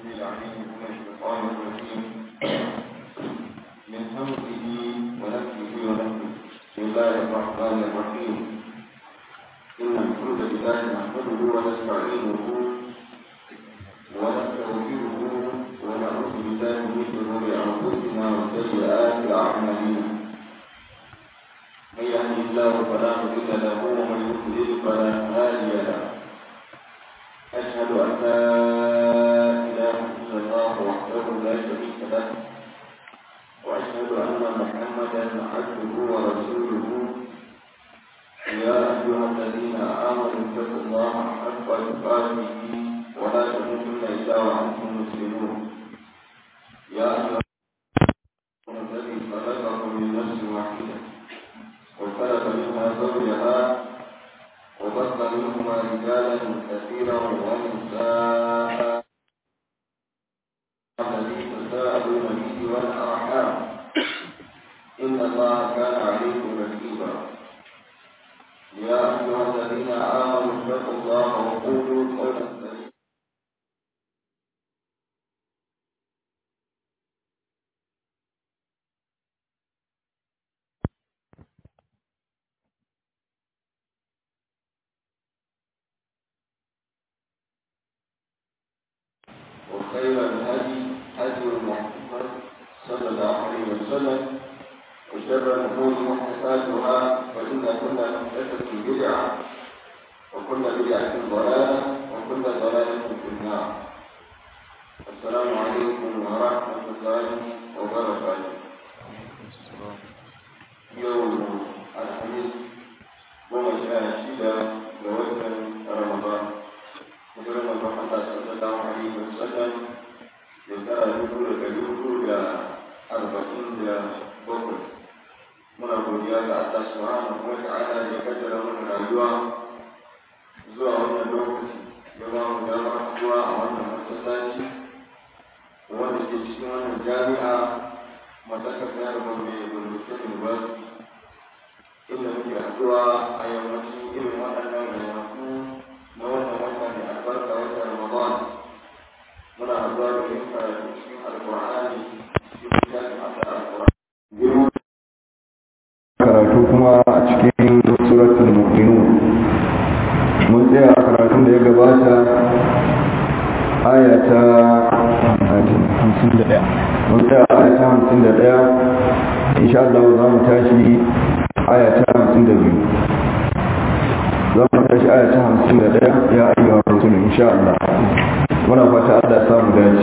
العليم من الشيطان الرجيم من همزه ونفسه ونفسه بسم الله الرحمن الرحيم إن الحمد لله نحمده ونستعينه ونستغفره ونعوذ بالله من شرور أنفسنا وسيئات أعمالنا من يهده الله فلا مضل له ومن يضلل فلا هادي له أشهد أن لا إله إلا الله وحده لا شريك له وأشهد أن محمدا عبده ورسوله يا أيها الذين آمنوا اتقوا الله حق تقاته ولا تموتن إلا وأنتم مسلمون يا أيها الذي خلقكم من نفس واحدة وخلق منها زوجها وبث منهما رجالا كثيرا ونساء الذي تساءلون به والارحام ان الله كان عليكم رقيبا يا ايها الذين امنوا اتقوا الله وقولوا قولا سديدا وخير الهدي هدي محمد صلى الله عليه وسلم وشر الامور محدثاتها فان كل محدثه بدعه وكل بدعه ضلاله وكل ضلاله في النار السلام عليكم ورحمه الله وبركاته يوم الخميس goma sha shida ga watan ramadan hijirar manzon Allah sallallahu alaihi wa sallam shekara dubu da ɗari hudu da arba'in da bakwai muna godiya ga Allah subhanahu wa ta'ala da ya kaddara mana rayuwa zuwa wannan lokaci ya ba mu damar zuwa a wannan masallaci wanda ke cikin wannan jami'a masakar jihar Gombe Gombe University inda muke haɗuwa a yammacin irin waɗannan ranaku na wannan wata mai albarka wata Ramadan muna haɗuwa da yin karatu cikin Alƙur'ani cikin littafin Allah Alƙur'ani. Karatu kuma a cikin suratul Mu'minun. Mun tsaya a karatun da ya gabata aya ta hamsin da ɗaya. Mun tsaya a aya ta hamsin da ɗaya. Insha Allah za mu tashi aya ta hamsin da biyu. za mu tashi aya ta hamsin da ɗaya ya ayyuwa rasul insha Allah muna fata Allah samu dace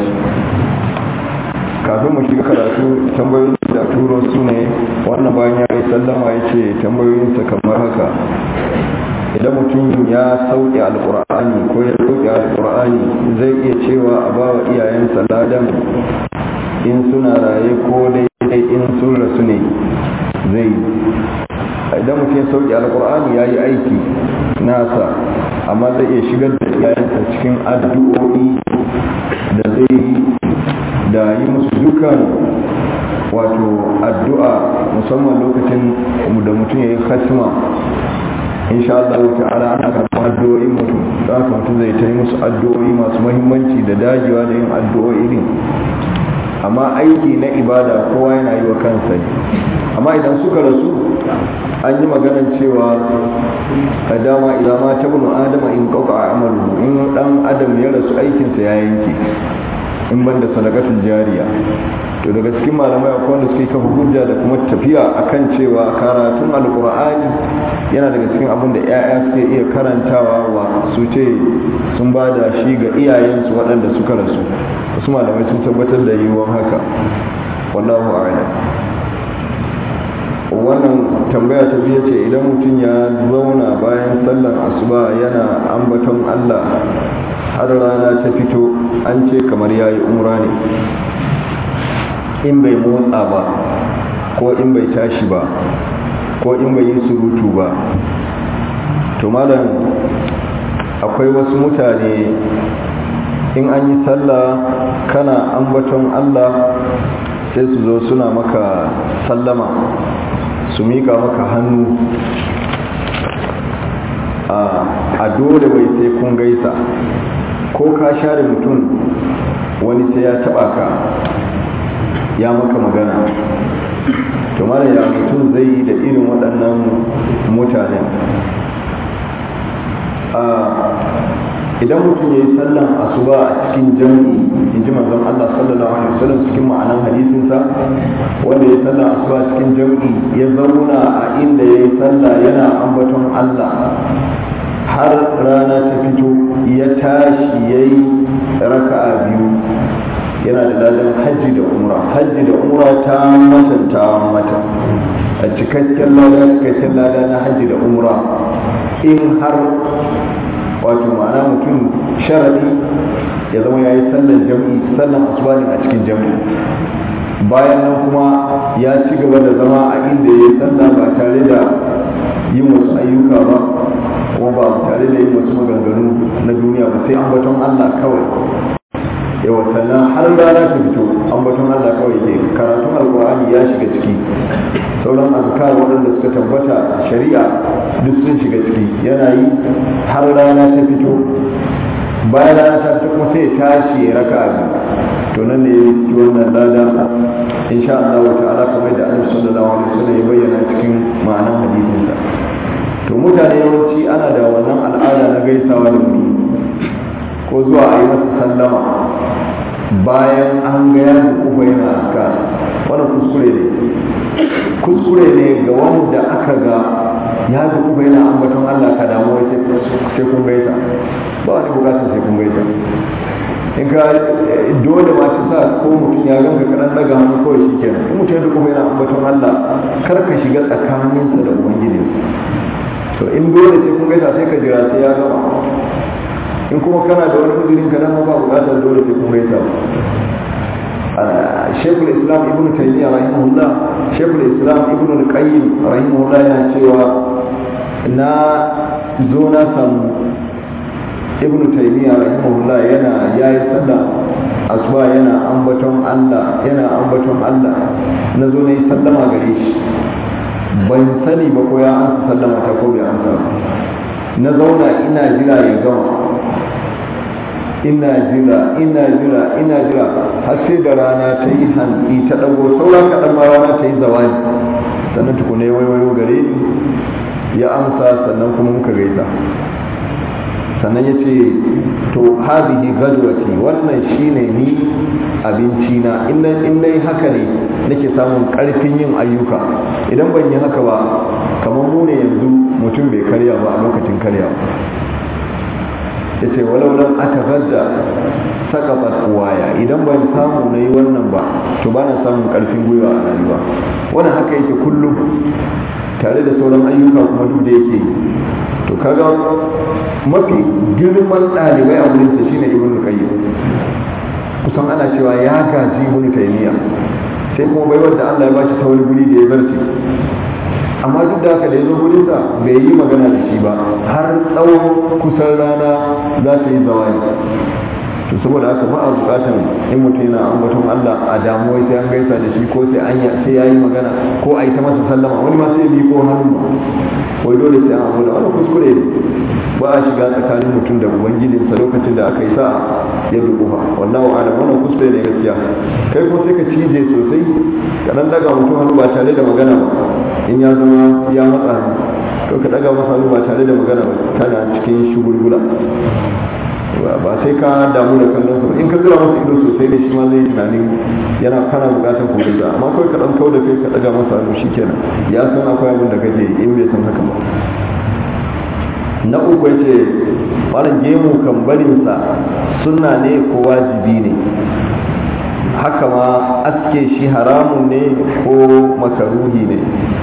kafin mu shiga karatu tambayoyin da turo su ne wannan bayan ya yi sallama ya ce tambayoyinsa kamar haka idan mutum ya sauke alkur'ani ko ya sauke alkur'ani zai iya cewa a ba wa iyayensa ladan in suna raye ko daidai in sun rasu ne zai idan mutum ya sauke alkur'ani ya yi aiki nasa amma zai iya shigar da iyayensa cikin addu'o'i da zai yi da yi musu dukan wato addu'a musamman lokacin da mutum ya yi khatima insha Allah ta'ala ana karɓar addu'o'in mutum za ka mutum zai ta yi musu addu'o'i masu mahimmanci da dagewa da yin addu'o'i din amma aiki na ibada kowa yana yi wa kansa ne amma idan suka rasu an yi maganar cewa a dama idan ma ta bunu adama in kauka a amalu in dan adam ya rasu aikinsa ya yanke in ban da sadakatul jariya to daga cikin malamai akwai wanda suke kafa hujja da kuma tafiya akan cewa karatun alkur'ani yana daga cikin abin da 'ya'ya suke iya karantawa wa su ce sun ba da shi ga iyayensu waɗanda suka rasu wasu malamai sun tabbatar da yiwuwar haka wallahu a'lam wannan tambaya ta biya ce idan mutum ya zauna bayan sallar asuba yana ambaton Allah har rana ta fito an ce kamar ya yi umra ne in bai motsa ba ko in bai tashi ba ko in bai yi surutu ba to malam akwai wasu mutane in an yi sallah kana ambaton Allah sai su zo suna maka sallama su mika maka hannu a dole bai sai kun gaisa ko ka share mutum wani sai ya taba ka ya maka magana to mara ya mutum zai yi da irin waɗannan mutanen idan mutum ya yi sallan asuba a cikin jami'i in ji manzon Allah sallallahu alaihi wasallam cikin ma'anan hadisinsa wanda ya sallan asuba cikin jami'i ya zauna a inda ya yi sallah yana ambaton Allah har rana ta fito ya tashi ya yi raka'a biyu yana da ladan hajji da umra hajji da umra ta matanta mata a cikakken lada cikakken lada na hajji da umra in har wato ma'ana mutum sharadi ya zama ya yi sallan jam'i sallan asubahin a cikin jam'i bayan nan kuma ya ci gaba da zama a inda ya yi sallah ba tare da yin wasu ayyuka ba kuma ba tare da yin wasu maganganu na duniya ba sai ambaton Allah kawai yawa sannan har rana ta fito ambaton Allah kawai ke karatun alkur'ani ya shiga ciki sauran azkar waɗanda suka tabbata shari'a duk sun shiga ciki yana yi har rana ta fito bayan rana ta fito kuma sai tashi ya raka abi to nan ne ya yi wannan lada insha Allah wa ta'ala kamar da Annabi sallallahu alaihi wasallam ya bayyana cikin ma'anar hadisinsa to mutane yawanci ana da wannan al'ada na gaisawa da mutum ko zuwa a yi masa sallama bayan an ga ya kufa yana aska wannan kuskure ne kuskure ne ga wanda aka ga ya kufa yana ambaton Allah ka damu wai sai kun gaisa ba wani bukatar sai kun gaisa in ka dole ma shi sa ko mutum ya ganka kaɗan daga hannu kawai shi kenan in mutum ya kufa yana ambaton Allah kar ka shiga tsakaninsa da ubangiji to in dole sai kun gaisa sai ka jira sai ya gama in kuma kana da wani uzurin ka nan ba bukatar dole sai kun gaisa shekul islam ibn taymiya rahimahullah shekul islam ibn al-qayyim rahimahullah yana cewa na zo na samu ibn taymiya rahimahullah yana yayi sallah asuba yana ambaton Allah yana ambaton Allah na zo na yi sallama gare shi ban sani ba ko ya amsa sallama ta ko bai amsa na zauna ina jira ya gama ina jira ina jira ina jira har sai da rana ta yi hantsi ta dago sauran kaɗan ma rana ta yi zawani sannan tukune waiwayo gare ni ya amsa sannan kuma muka gaisa sannan ya ce to hazihi gajwati wannan shine ni abinci na in na yi haka ne nake samun karfin yin ayyuka idan ban yi haka ba kamar mu ne yanzu mutum bai karya ba a lokacin karya ya ce walau nan aka gadda sakabat waya idan ban samu na yi wannan ba to ba na samun karfin gwiwa a rayuwa wannan haka yake kullum tare da sauran ayyuka kuma duk da yake to kaga mafi girman ɗalibai a wurinsa shine ibn qayyim kusan ana cewa ya gaji ibn taymiya sai kuma bai wanda Allah ya bashi ta wani guri da ya barci amma duk da haka da ya zo gurinsa bai yi magana da shi ba har tsawon kusan rana za ta yi zawani to saboda haka ba a bukatan in mutum yana ambaton Allah a damuwa sai an gaisa da shi ko sai an sai yayi magana ko a yi ta masa sallama wani ma sai bi ko hannu wai dole sai an abu da wani kuskure ne ba a shiga tsakanin mutum da ubangijinsa lokacin da aka yi sa ya dukufa wallahu a'lam wannan kuskure ne gaskiya kai ko sai ka cije sosai ka dan daga mutum hannu ba tare da magana ba in ya zama ya matsa to ka daga masa hannu ba tare da magana ba kana cikin shugulgula ba sai ka damu da kallon sa in ka zira masa ido sosai ne shi ma zai tunanin yana kana bukatar ku gaisa amma kawai ka dan kau da kai ka daga masa hannu shikenan ya san akwai abin da kake in bai san haka ba na uku yace wannan gemu kan barin sa sunna ne ko wajibi ne haka ma aske shi haramun ne ko makaruhi ne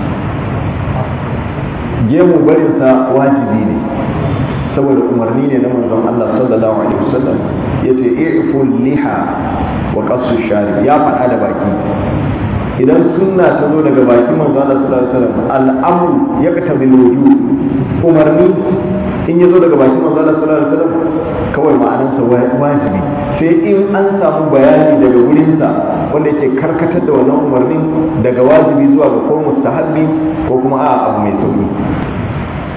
gemu barin sa wajibi ne saboda umarni ne na manzon Allah sallallahu alaihi wasallam yace i'ful liha wa qassu shari ya faɗa da baki idan sunna ta zo daga baki manzon Allah sallallahu alaihi wasallam al'amru yaktabi al-wujub umarni in ya zo daga baki manzon Allah sallallahu alaihi wasallam kawai ma'anarsa wajibi sai in an samu bayani daga wurinsa wanda yake karkatar da wannan umarnin daga wajibi zuwa ga ko mustahabbi ko kuma a abu mai sauki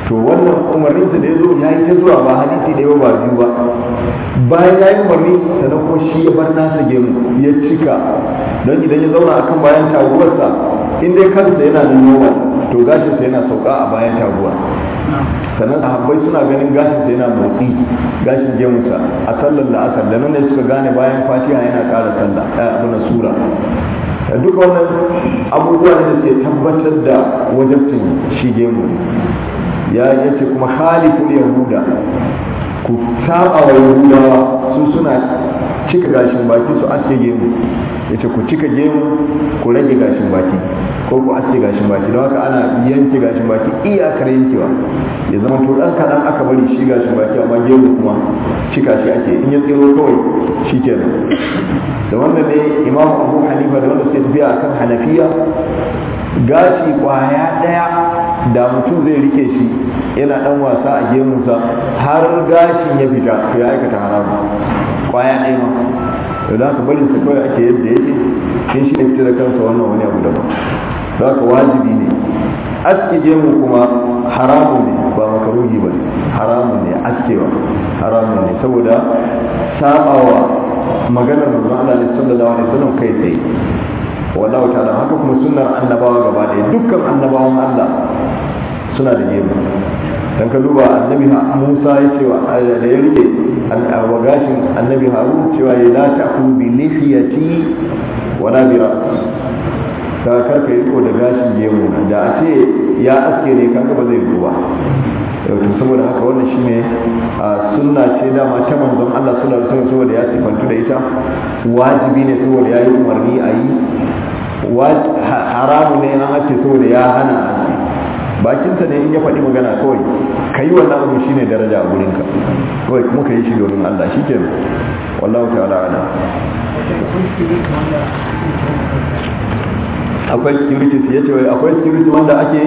to wannan umarnin da ya zo ya yi ta zuwa ba hadisi da yawa ba biyu ba bayan ya yi umarni sannan kuma shi ya bar nasa gemu ya cika don idan ya zauna akan bayan taguwarsa in dai kansa yana da normal to gashinsa yana sauka a bayan taguwa sannan sahabbai suna ganin gashinsa yana motsi gashin gemunsa a sallar la'asar da nan ne suka gane bayan fatiha yana ƙara sallah abu na sura duka wannan abubuwa ne da ke tabbatar da wajabcin shi gemu ya yace kuma haliful yahuda ku saba wa yahudawa su suna cika gashin baki su aske gemu yace ku cika gemu ku rage gashin baki ko ku aske gashin baki don haka ana yanke gashin baki iyakar yankewa ya zama to dan kadan aka bari shi gashin baki amma gemu kuma cika shi ake in ya tsiro kawai shi kenan da wannan ne imam abu hanifa da wanda suke tafiya akan hanafiya gashi kwaya daya da mutum zai rike shi yana dan wasa a gemunsa har gashin ya fita to ya aikata haramu kwaya ɗaya ma to da haka barin sa kawai ake yadda yake in shi ne fita da kansa wannan wani abu daban za ka wajibi ne aske gemu kuma haramun ne ba makaruhi ba haramun ne askewa haramun ne saboda sabawa maganar manzon Allah ne sallallahu alaihi wasallam kai tsaye wallahu ta'ala haka kuma sunnar annabawa gaba ɗaya dukkan annabawan Allah suna da gemu dan ka duba annabi Musa ya ce wa da ya rike wa gashin annabi Harun cewa ya la ta'khudhu bi lihiyati wa la bi ra'si ka karka yi ko da gashin gemu na da a ce ya aske ne kaga ba zai ruwa to saboda haka wannan shine a sunna ce dama ta manzon Allah sallallahu alaihi wasallam saboda ya sifantu da ita wajibi ne saboda ya yi umarni a yi haramu ne an ake saboda ya hana a ce bakinsa ne in ya faɗi magana kawai ka yi wannan abu shine daraja a gurinka kawai kuma ka yi shi domin Allah shi ke wallahu ta'ala ala akwai security ya ce akwai security wanda ake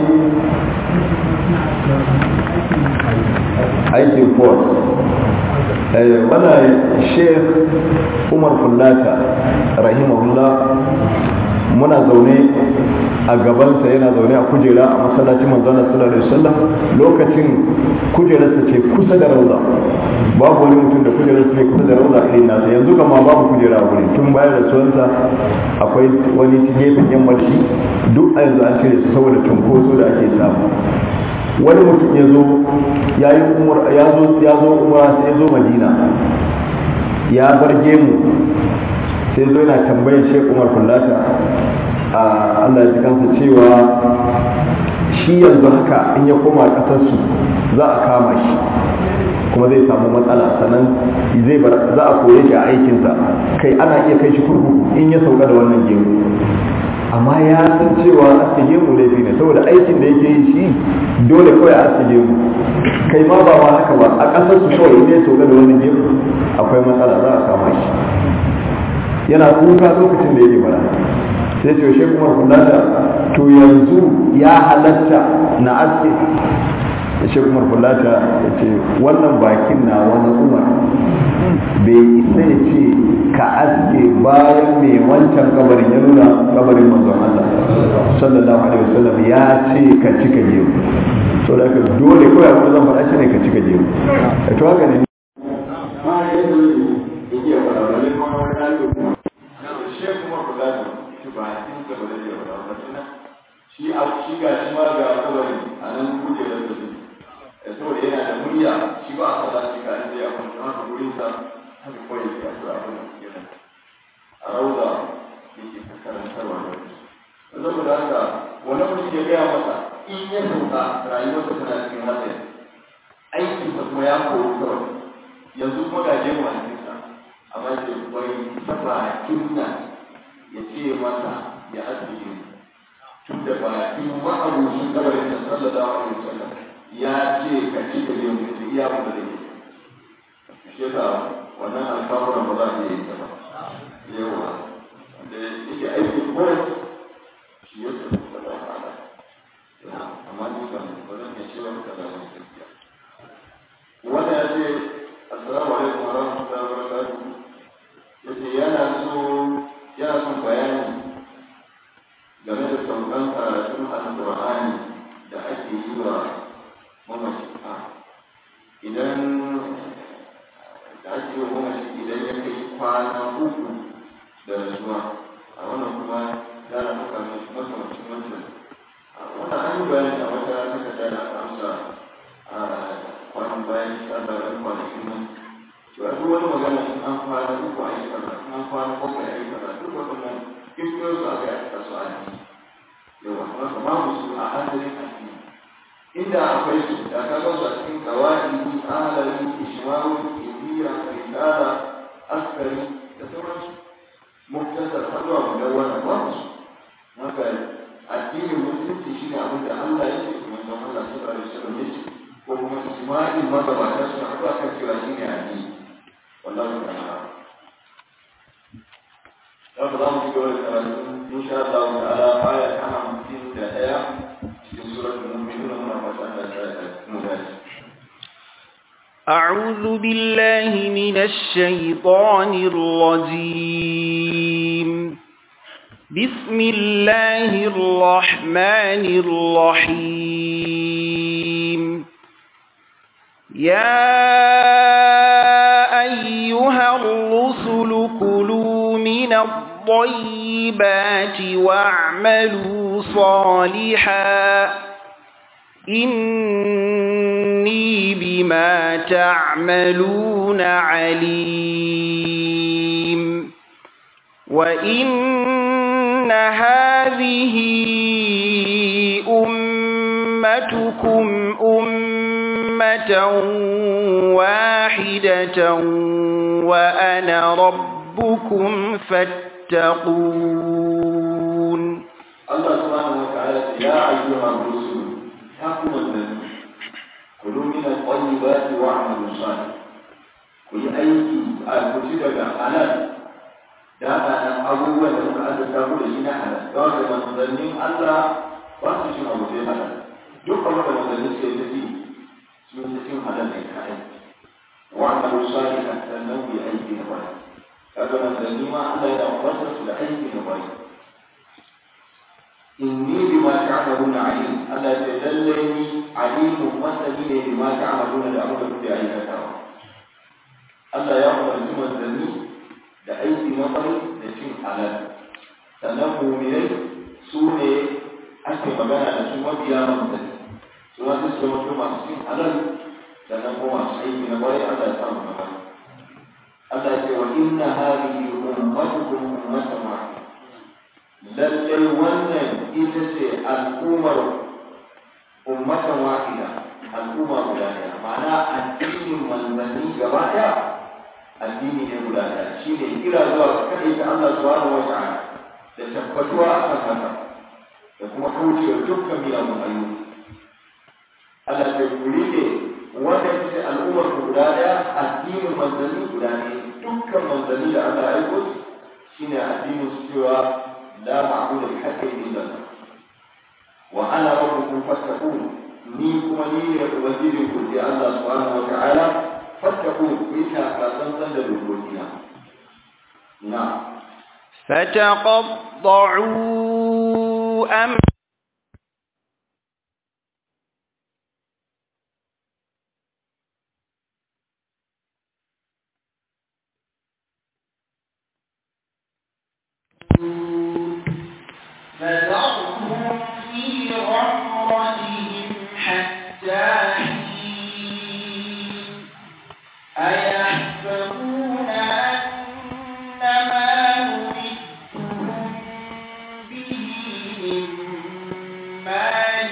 aikin force wannan sheikh umar kullata rahimahullah muna zaune a gabansa yana zaune a kujera a masallacin manzana sallallahu alaihi wasallam lokacin kujerarsa ce kusa da rauza babu wani mutum da kujerarsa ce kusa da rauza irin nasa yanzu kama babu kujera a wurin tun bayan rasuwarsa akwai wani gefen yamma shi duk a yanzu an cire su saboda cunkoso da ake samu wani mutum ya zo ya yi umar ya zo ya zo umara sai ya zo madina ya bar gemu sai zo yana tambayar shek umar kullata a allah ya ji kansa cewa shi yanzu haka in ya koma ƙasarsu za a kama shi kuma zai samu matsala sannan zai bar za a koye shi a aikinsa kai ana iya kai shi kurkuku in ya sauka da wannan gemu amma ya san cewa aske gemu laifi ne saboda aikin da yake yi shi dole kawai a aske gemu kai ma ba ma haka ba a ƙasar su kawai in ya sauka da wannan gemu akwai matsala za a kama shi yana kuka lokacin da yake bara sai ce shi kuma kullata to yanzu ya halatta na aske shi kuma kullata ya ce wannan bakin na wani umar bai isa ya ce ka aske bayan mai wancan kabarin ya nuna kabarin manzon Allah sallallahu alaihi wasallam ya ce ka cika jeru so da ka dole kawai abin da zan faɗa shi ne ka cika jeru to haka ne shi a shi ga shi ma ga kabari a nan kujerar da su saboda yana da murya shi ba a sa shi ka inda ya kwanta haka gurin sa haka kawai ya kasu abin da suke nan a rauza yake ta karantarwa da su saboda haka wani mutum ya gaya masa in ya sauka rayuwarsa tana cikin hatsari aikinsa kuma ya koyi kawai yanzu kuma ga jemu a cikinsa amma ke bai saba kinna ya ce masa ya asiri tun da bakin ma'abucin kabarin da sallallahu alaihi wasallam ya ce ka ci ka yau da iya mu da yake shi yasa wannan alƙawarin ba za a iya yi ba yawa da yake aikin board shi ya ce da ba ala amma ni kan ba zan iya cewa ka da wani gaskiya wanda ya ce assalamu alaikum wa rahmatullahi wa barakatuh yace yana so yana son bayani game da saukan karatun alƙur'ani da ake yi wa mamaci a idan da ake yi mamaci idan ya kai kwana uku da rasuwa a wannan kuma za a maka makamacin wancan wannan an yi bayani a wata takarda da aka amsa a kwanan bayan tsarin kwanakin nan cewa duk wani magana in an kwana uku a yi kaza in an kwana bakwai a yi kaza duk waɗannan kirkiro su aka yi a kasu a yi yawa kuma ka babu su a hanzarin addini inda akwai su da ka ga su a cikin kawai ahalari ishmaru indiya risala askari da sauransu muktasar har zuwa mudawwana babu su haka addinin musulunci shine abin da Allah ya ce kuma don Allah sallallahu alaihi wasallam ya ce ko kuma ijma'in magabata su haɗu akan cewa shine addini wallahi ta'ala Haka za mu ci gaba da karatu insha Allah ta'ala aya ta hamsin da ɗaya cikin suratul mu'minun muna fata Allah ta mu dace. أعوذ بالله من الشيطان الرجيم بسم الله الرحمن الرحيم يا أيها الرسل كلوا من الطيبات واعملوا صالحا إني بما تعملون عليم وإن هذه أمتكم أمة واحدة وأنا ربكم فاتقون الله سبحانه وتعالى يا أيها الرسل حكم النبي كلوا من الطيبات واعملوا صالحا كل أيدي كتب حلال da nan abubuwan da muka azurta mu da shi na halal da wanda manzannin Allah ba su cin abu sai halal duk abin da manzannin suke ta ci sun ta cin halal ne ka aiki wa amalu salihan sannan bi aiki na bari kaga manzanni ma Allah yana umartar su da aiki na bari inni bima ta'maluna alim Allah ya lalle ni alimun masani ne bima ta'maluna da abin da kuke aikatawa Allah ya umarci manzanni da aiki na kwarai da cin halal sannan muminai su ne ake magana da su mabiya manzanni su ma su zama masu cin halal sannan kuma masu aiki na kwarai Allah ya samu magana Allah ya ce wa inna hadhihi ummatukum ummatan wahida lallai wannan ita ce al'ummar ummatan wahida al'umma guda ɗaya ma'ana addinin manzanni gaba ɗaya addini ne guda ɗaya shi ne kira zuwa ga kaɗai ta Allah subhanahu wa ta'ala da tabbatuwa a kan haka da kuma kaucewa dukkan miyagun ayyuka Allah ta kuri ne wanda ita ce al'ummar guda ɗaya addinin manzanni guda ne dukkan manzanni da Allah ya aiko shine addinin su cewa la ma'budu bi haqqin illa Allah wa ana rabbukum fattaqun ni kuma ni ne ubangijin ku sai Allah subhanahu wa ta'ala fattaqun ku ta kasan san da dokokina na فتقطعوا أم فذرهم في غمرتهم حتى حين أيحسبون أن ما نمدهم به من مال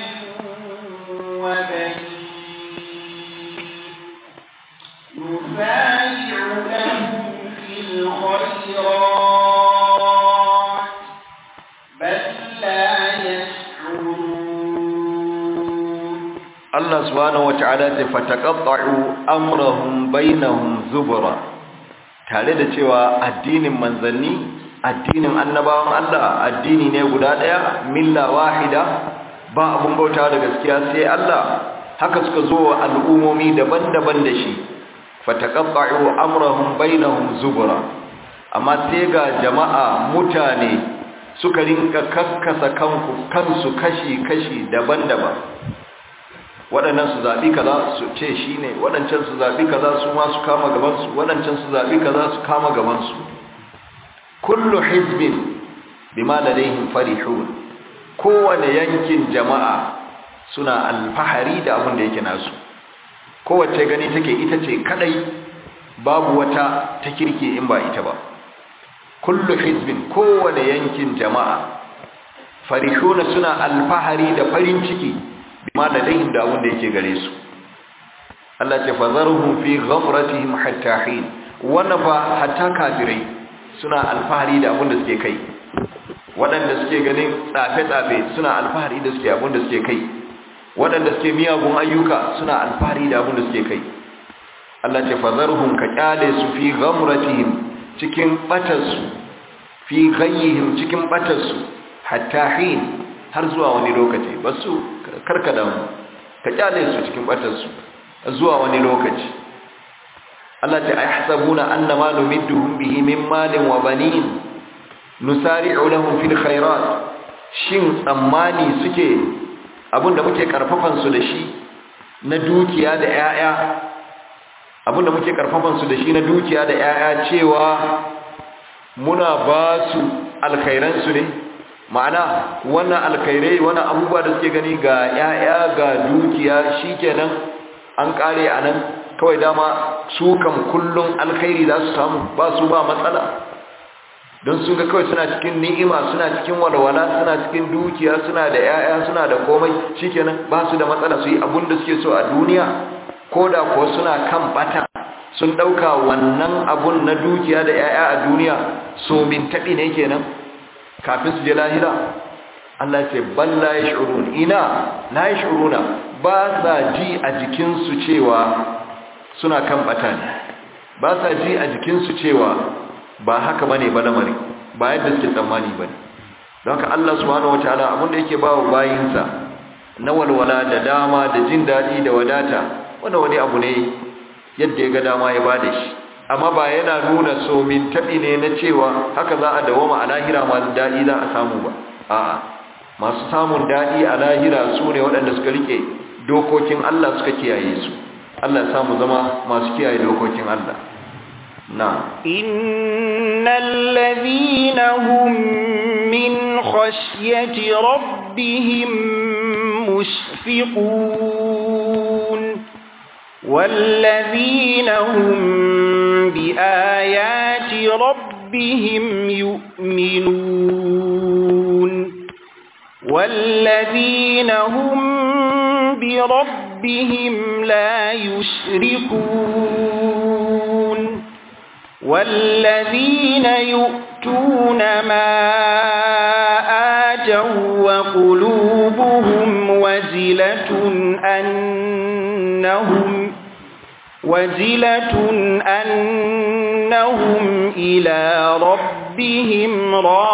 وبنين نسارع لهم في الخيرات بل لا يشعرون Allah subhanahu wata'ala ta fataqatta'u amrahum bainahum zubura tare da cewa addinin manzanni addinin annabawan Allah addini ne guda daya milla wahida ba abun bauta da gaskiya sai Allah haka suka zo wa al'umomi daban-daban da shi fataqatta'u amrahum bainahum zubura amma sai ga jama'a mutane suka rinka kakkasa kanku kansu kashi-kashi daban-daban waɗannan su zaɓi kaza su ce shi ne waɗancan su zaɓi kaza su ma su kama gabansu waɗancan su zaɓi kaza su kama gabansu kullu hizbin bima ladaihim farihun kowane yankin jama'a suna alfahari da abin da yake nasu kowace gani take ita ce kadai babu wata ta kirki in ba ita ba kullu hizbin kowane yankin jama'a farihuna suna alfahari da farin ciki bima ladaihim da abin da yake gare su Allah ce fazarhum fi ghafratihim hatta hin wannan fa hatta kafirai suna alfahari da abin da suke kai waɗanda suke ganin tsafe-tsafe suna alfahari da suke abin da suke kai waɗanda suke miyagun ayyuka suna alfahari da abin da suke kai Allah ce fazarhum ka kyale su fi ghamratihim cikin batarsu fi ghayyihim cikin batarsu hatta hin har zuwa wani lokaci basu karkada mu ka kyale su cikin batarsu zuwa wani lokaci Allah ce ayhsabuna annama numidduhum bihi min malin wa banin nusari'u lahum fil khairat shin tsammani suke abinda muke karfafan su da shi na dukiya da 'ya'ya abinda muke karfafan su da shi na dukiya da 'ya'ya cewa muna ba su alkhairan su ne ma'ana wannan alkhairai wannan abubuwa da suke gani ga 'ya'ya ga dukiya shikenan an kare anan kawai dama su kam kullun alkhairi za su samu ba su ba matsala don sun ga kawai suna cikin ni'ima suna cikin walwala suna cikin dukiya suna da 'ya'ya suna da komai shikenan ba su da matsala su yi abin da suke so a duniya ko da kuwa suna kan bata sun ɗauka wannan abun na dukiya da 'ya'ya a duniya so min taɓi ne kenan kafin su je lahira Allah ce ban la yash'urun ina la yash'uruna ba sa ji a jikinsu cewa suna kan bata ne ba sa ji a jikinsu cewa ba haka bane ba lamari ba yadda suke tsammani bane don haka Allah subhanahu wataala abin da yake ba wa bayinsa na walwala da dama da jin daɗi da wadata wanda wani abu ne yadda ya ga dama ya bada shi amma ba yana nuna so min taɓi ne na cewa haka za a dawama a lahira masu daɗi za a samu ba a'a masu samun daɗi a lahira su ne waɗanda suka rike dokokin Allah suka kiyaye su Allah ya samu zama masu kiyaye dokokin Allah نعم إن الذين هم من خشية ربهم مشفقون والذين هم بآيات ربهم يؤمنون والذين هم بربهم لا يشركون والذين يؤتون ما آتوا وقلوبهم وزلة أنهم وزلة أنهم إلى ربهم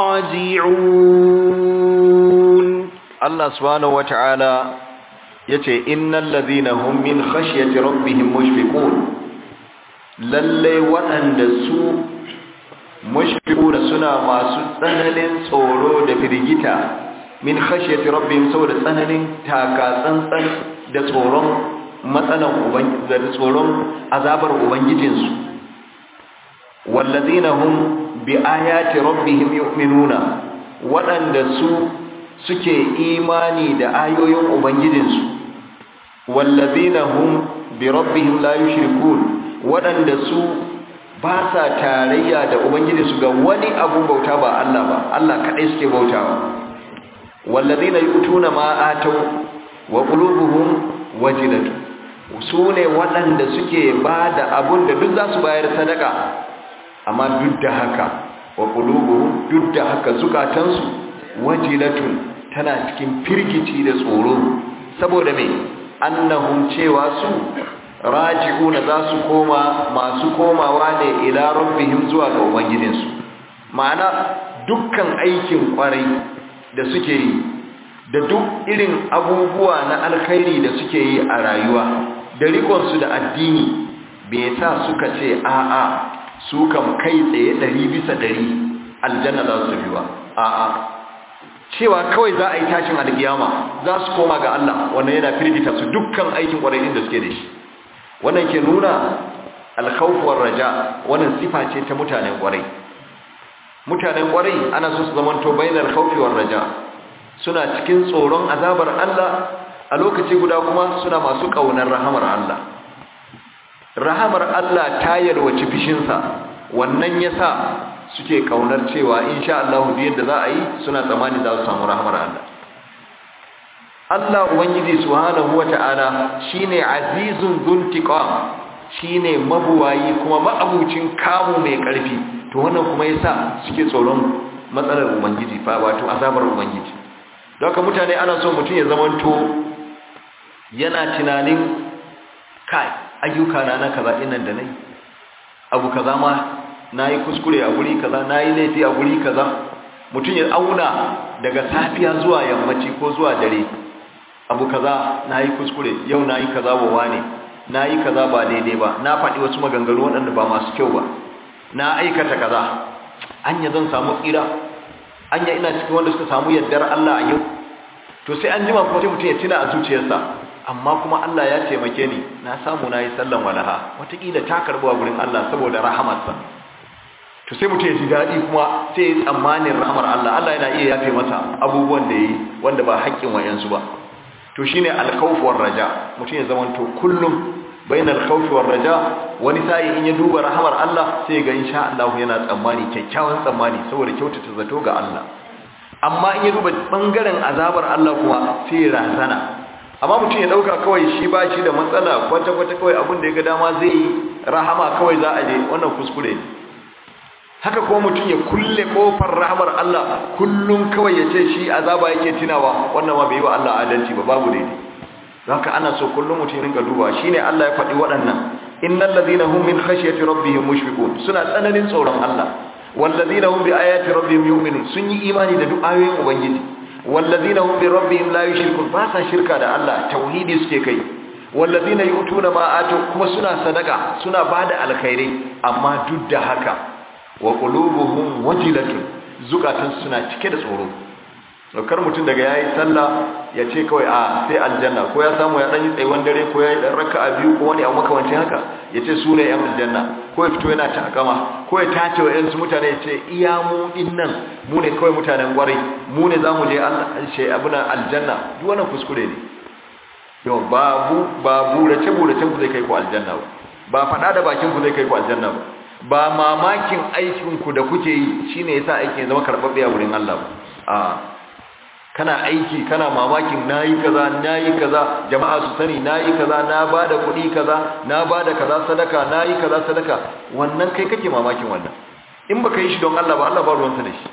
راجعون الله سبحانه وتعالى يتي إن الذين هم من خشية ربهم مشفقون lallai waɗanda su mashfiquna suna masu tsananin tsoro da firgita min khashyati rabbihim saboda tsananin taka tsantsan da tsoron matsalan ubangiji da tsoron azabar ubangijinsu wallazina hum bi ayati rabbihim yu'minuna waɗanda su suke imani da ayoyin ubangijinsu wallazina hum bi rabbihim la yushrikun waɗanda su ba sa tarayya da ubangijinsu ga wani abun bauta ba Allah ba Allah kaɗai suke bautawa wallazina yutuna ma atau wa qulubuhum wajilatu su ne waɗanda suke ba da abun da duk za su bayar sadaka amma duk da haka wa qulubuhum duk da haka zukatansu wajilatun tana cikin firgici da tsoro saboda me annahum cewa su raji'una za su koma masu komawa ne ila rabbihim zuwa ga ubangijinsu ma'ana dukkan aikin kwarai da suke yi da duk irin abubuwa na alkhairi da suke yi a rayuwa da rikonsu da addini bai sa suka ce a'a su kam kai tsaye ɗari bisa ɗari aljanna za su biwa a'a cewa kawai za a yi tashin alkiyama za su koma ga Allah wannan yana firgita su dukkan aikin kwarai da suke da shi wannan ke nuna alkhawf war raja wannan sifa ce ta mutanen kwarai mutanen kwarai ana so su zamanto bainal khawfi war raja suna cikin tsoron azabar Allah a lokaci guda kuma suna masu kaunar rahamar Allah rahamar Allah ta yalwaci fishinsa wannan yasa suke kaunar cewa insha Allah duk yadda za a yi suna tsammani za su samu rahamar Allah Allah ubangiji subhanahu wata'ala shine azizun dhuntiqam shine mabuwayi kuma ma'abucin kamu mai karfi to wannan kuma yasa suke tsoron matsalar ubangiji fa wato azabar ubangiji don haka mutane ana so mutum ya zamanto yana tunanin kai ayyuka na na kaza dinnan da nayi abu kaza ma nayi kuskure a guri kaza nayi laifi a guri kaza mutum ya auna daga safiya zuwa yammaci ko zuwa dare abu kaza nayi kuskure yau nayi kaza wa wane nayi kaza ba daidai ba na faɗi wasu maganganu waɗanda ba masu kyau ba na aikata kaza anya zan samu tsira anya ina cikin wanda suka samu yardar Allah a yau to sai an jima kuma sai mutum ya tuna a zuciyarsa amma kuma Allah ya taimake ni na samu nayi sallan walaha wataƙila ta karɓo a gurin Allah saboda rahamarsa to sai mutum ya ji daɗi kuma sai ya tsammanin rahamar Allah Allah yana iya yafe masa abubuwan da yi wanda ba haƙƙin wayansu ba to shine al-khawf war raja mutum ya zamanto kullum bainal khawf war raja wani sai in ya duba rahamar Allah sai ga insha Allah yana tsammani kyakkyawan tsammani saboda kyautata zato ga Allah amma in ya duba bangaren azabar Allah kuma sai ya razana amma mutum ya dauka kawai shi ba shi da matsala kwata kwata kawai abin da ya ga dama zai yi rahama kawai za a je wannan kuskure ne haka kuma mutum ya kulle kofar rahmar Allah kullum kawai ya ce shi azaba yake tunawa wannan ma bai yi wa Allah adalci ba babu daidai haka ana so kullum mutum ya rinka duba shine Allah ya faɗi waɗannan innal ladina hum min khashyati rabbihim mushfiqun suna tsananin tsoron Allah wal ladina hum bi ayati rabbihim yu'minun sun yi imani da duk ayoyin ubangiji wal ladina hum bi rabbihim la yushrikun ba sa shirka da Allah tauhidi suke kai wal ladina yu'tuna ma atu kuma suna sadaka suna bada alkhairai amma duk da haka wa qulubuhum wajilatun zukatan suna cike da tsoro kar mutum daga yayi sallah ya ce kawai a sai aljanna ko ya samu ya dan yi tsayuwan dare ko ya yi dan raka'a biyu ko wani abu makamancin haka ya ce su ne yan aljanna ko ya fito yana takama ko ya tace wa yansu mutane ya ce iya mu dinnan mu ne kawai mutanen gwarai mu ne zamu je Allah shi abuna aljanna duk wannan kuskure ne yau babu babu race burace ku zai kai ku aljanna ba ba fada da bakin ku zai kai ku aljanna ba ba mamakin aikinku da kuke yi shine yasa aikin ya zama karbabbe a wurin Allah a kana aiki kana mamakin nayi kaza nayi kaza jama'a su sani nayi kaza na bada kuɗi kaza na bada kaza sadaka nayi kaza sadaka wannan kai kake mamakin wannan in baka yi shi don Allah ba Allah ba ruwansa da shi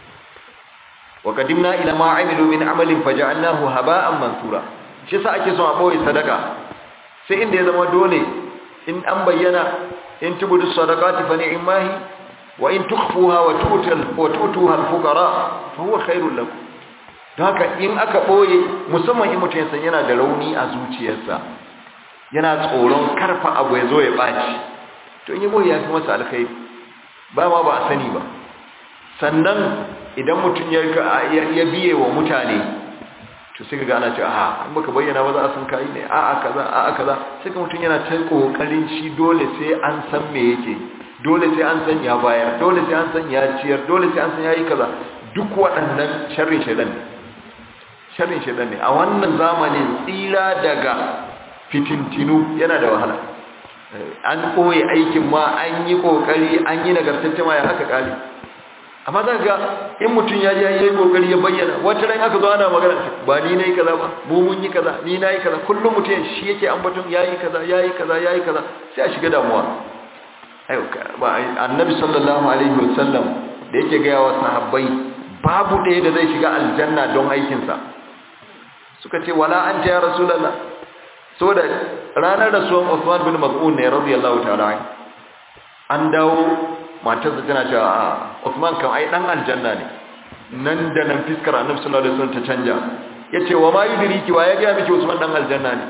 wa qadimna ila ma amilu min amalin faja'alnahu haba'an mansura shi yasa ake son a boye sadaka sai inda ya zama dole in an bayyana in tubudu sadaqati fa ni'mahi wa in tukhfuha wa tu'tal wa tu'tuha al-fuqara fa huwa khairul lakum don haka in aka boye musamman in mutum san yana da rauni a zuciyarsa yana tsoron karfa abu ya zo ya baci to in yi boye ya fi masa alkhairi ba ma ba a sani ba sannan idan mutum ya ya biye wa mutane to sai kaga ana cewa a in baka bayyana ba za a san kai ne a a kaza a a kaza sai ka mutum yana ta kokarin shi dole sai an san me yake dole sai an san ya bayar dole sai an san ya ciyar dole sai an san yayi kaza duk waɗannan sharrin shaidan ne sharrin shaidan ne a wannan zamanin tsira daga fitintinu yana da wahala an koyi aikin ma an yi kokari an yi nagartacce ma ya haka kali amma za ga in mutum ya je yayi kokari ya bayyana wata ran aka zo ana magana ba ni nayi kaza ba mu mun yi kaza ni nayi kaza kullum mutum shi yake ambaton yayi kaza yayi kaza yayi kaza sai a shiga damuwa ayo ba annabi sallallahu alaihi wasallam da yake ga wa sahabbai babu ɗaya da zai shiga aljanna don aikin sa suka ce wala anta ya rasulullah saboda ranar rasuwan Uthman bin Mas'ud ne radiyallahu ta'ala an dawo matarsa tana cewa a Uthman kan ai dan aljanna ne nan da nan fiskar Annabi sallallahu alaihi wasallam ta canja yace wa ma yudriki wa ya ga miki Uthman dan aljanna ne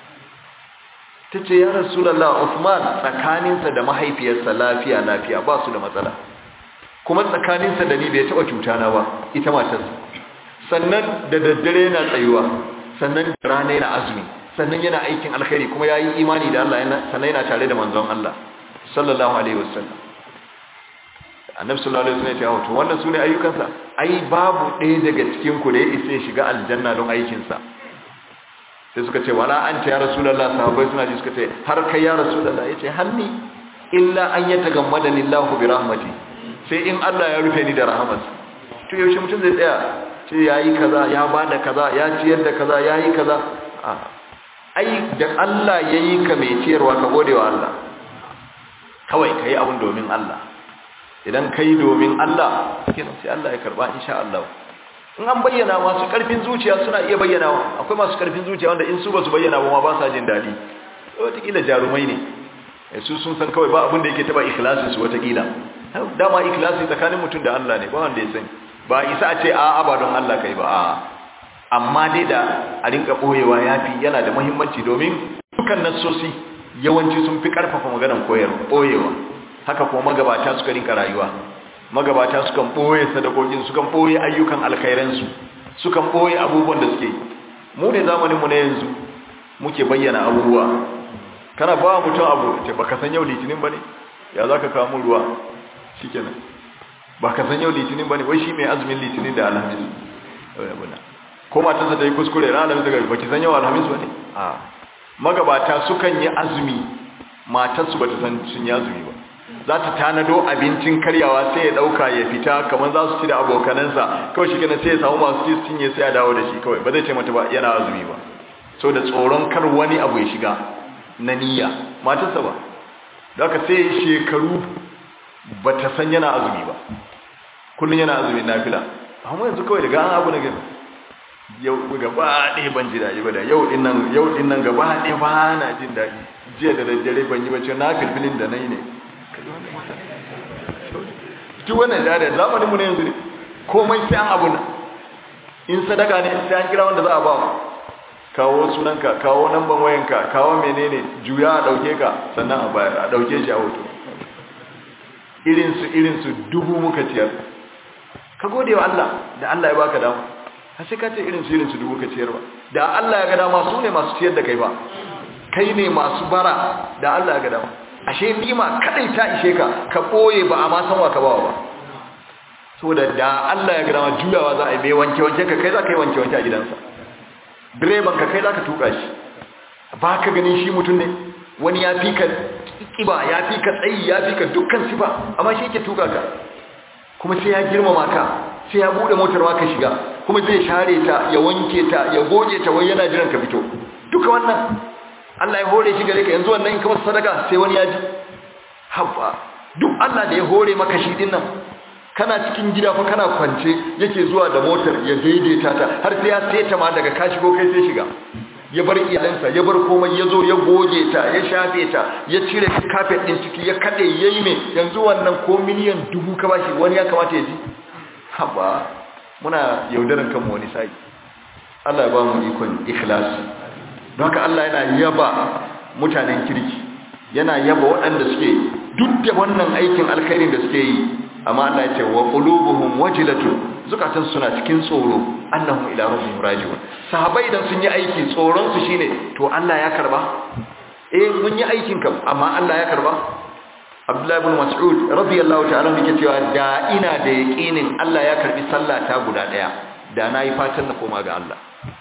tace ya Rasulullah Uthman tsakaninsa da mahaifiyarsa lafiya lafiya ba su da matsala kuma tsakaninsa da ni bai taba cuta na ba ita matarsa sannan da daddare yana tsayuwa sannan da rana yana azumi sannan yana aikin alkhairi kuma yayi imani da Allah yana sannan yana tare da manzon Allah sallallahu alaihi wasallam annabi sallallahu alaihi wasallam ya ce to wannan sune ayyukansa ai babu ɗaya daga cikin ku da ya isa ya shiga aljanna don aikin sa sai suka ce wala anta ya rasulullah sahabbai suna ji suka ce har kai ya rasulullah yace hanni illa an yatagammada lillahu bi rahmati sai in Allah ya rufe ni da rahmatsa to yaushe mutum zai tsaya ce yayi kaza ya bada kaza ya ciyar da kaza yayi kaza ai da Allah yayi ka mai ciyarwa ka gode wa Allah kawai kai abun domin Allah idan kai domin Allah kenan sai Allah ya karba insha Allah in an bayyana masu karfin zuciya suna iya bayyanawa akwai masu karfin zuciya wanda in su ba su bayyana ba ma ba sa jin dadi wataƙila jarumai ne su sun san kawai ba abin da yake taba ikhlasin su wataƙila dama ikhlasi tsakanin mutum da Allah ne ba wanda ya sani ba isa a ce a'a ba don Allah kai ba a'a amma dai da a rinka boyewa yafi yana da muhimmanci domin dukkan nassosi yawanci sun fi karfafa maganar koyar boyewa haka kuma magabata suka rinka rayuwa magabata sukan boye sadakokin sukan boye ayyukan alkhairansu sukan boye abubuwan da suke mu ne zamanin mu na yanzu muke bayyana abubuwa kana ba mutum abu ce baka san yau litinin bane ya zaka kawo mu ruwa shikenan baka san yau litinin bane wai shi mai azumin litinin da alhamis ko matarsa ta yi kuskure ran alhamis daga baki san yau alhamis bane a magabata sukan yi azumi matarsu bata san sun yi azumi ba za ta tanado abincin karyawa sai ya dauka ya fita kamar za su ci da abokanansa kawai shi kenan sai ya samu masu ci su cinye sai ya dawo da shi kawai ba zai ce mata ba yana azumi ba so da tsoron kar wani abu ya shiga na niyya matarsa ba da ka sai shekaru ba ta san yana azumi ba kullum yana azumi na fila amma yanzu kawai daga an abu na gani yau gaba ɗaya ban ji daɗi ba da yau ɗin nan yau ɗin nan gaba ɗaya ba na jin daɗi jiya da daddare ban yi bacci na filfilin da na yi ne duk wannan da da zamanin mu ne yanzu ne komai sai an abu na in sadaka ne sai an kira wanda za a ba kawo sunanka kawo namban wayanka kawo menene juya a dauke ka sannan a bayar a dauke shi a hoto irinsu irinsu dubu muka ciyar ka gode wa Allah da Allah ya baka dama har sai ka ce irinsu irinsu dubu ka ciyar ba da Allah ya ga dama su ne masu ciyar da kai ba kai ne masu bara da Allah ya ga dama ashe nima kadai ta ishe ka ka boye ba a ma san wa ka bawa ba saboda da Allah ya ga dama juyawa za a yi mai wanke wanke ka kai za ka yi wanke wanke a gidansa direban ka kai za ka tuka shi ba ka ganin shi mutum ne wani ya fi ka kiba ya fi ka tsayi ya fi ka dukkan sifa amma shi yake tuka ka kuma sai ya girmama ka sai ya bude motar ma ka shiga kuma zai share ta ya wanke ta ya goge ta wai yana jiran ka fito duka wannan Allah ya hore shi gare ka yanzu wannan in ka masa sadaka sai wani ya ji habba duk Allah da ya hore maka shi din nan kana cikin gida fa kana kwance yake zuwa da motar ya daidaita ta har sai ya seta ma daga ka shigo kai sai shiga ya bar iyalansa ya bar komai ya zo ya goge ta ya shafe ta ya cire kafet din ciki ya kade yayi me yanzu wannan ko miliyan dubu ka bashi wani ya kamata ya ji haba muna yaudaran kanmu wani sai Allah ya ba mu ikon ikhlasi don haka Allah yana yaba mutanen kirki yana yaba waɗanda suke duk da wannan aikin alkhairin da suke yi amma Allah ya ce wa qulubuhum wajilatun zukatan suna cikin tsoro annahum ila rabbihim raji'un sahabbai idan sun yi aiki tsoron su shine to Allah ya karba eh mun yi aikin kam amma Allah ya karba Abdullah ibn Mas'ud radiyallahu ta'ala yake cewa da ina da yaqinin Allah ya karbi sallah ta guda daya da nayi fatan na koma ga Allah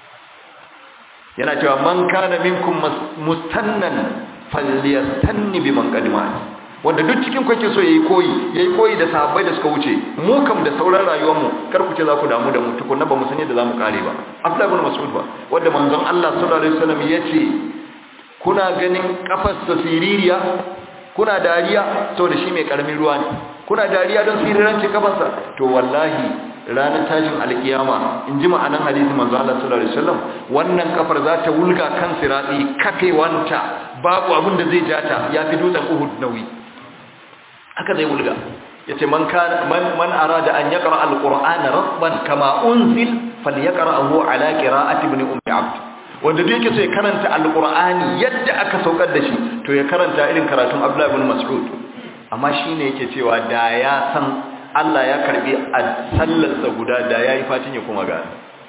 yana cewa man kana minkum mustannan falyastanni biman qadima wanda duk cikin ku yake so yayi koyi yayi koyi da sahabbai da suka wuce mu kam da sauran rayuwar mu kar ku ce za ku damu da mu tukunna ba mu san yadda zamu kare ba Abdullah ibn Mas'ud ba wanda manzon Allah sallallahu alaihi wasallam yace kuna ganin kafar sa siririya kuna dariya saboda shi mai karamin ruwa ne kuna dariya don sirirancin kafarsa to wallahi ranar tashin alkiyama in ji ma'anan hadisi manzo Allah sallallahu alaihi wasallam wannan kafar za ta wulga kan sirati kafewanta babu abin da zai jata yafi dutsen Uhud nauyi haka zai wulga yace man kana man man arada an yaqra alqur'ana rabban kama unzil falyaqra'ahu ala qira'ati ibn ummi abd wanda duk yake so ya karanta alqur'ani yadda aka saukar da shi to ya karanta irin karatun Abdullah ibn Mas'ud amma shine yake cewa da ya san Allah ya karbi a sallarsa guda da yayi fatin ya kuma ga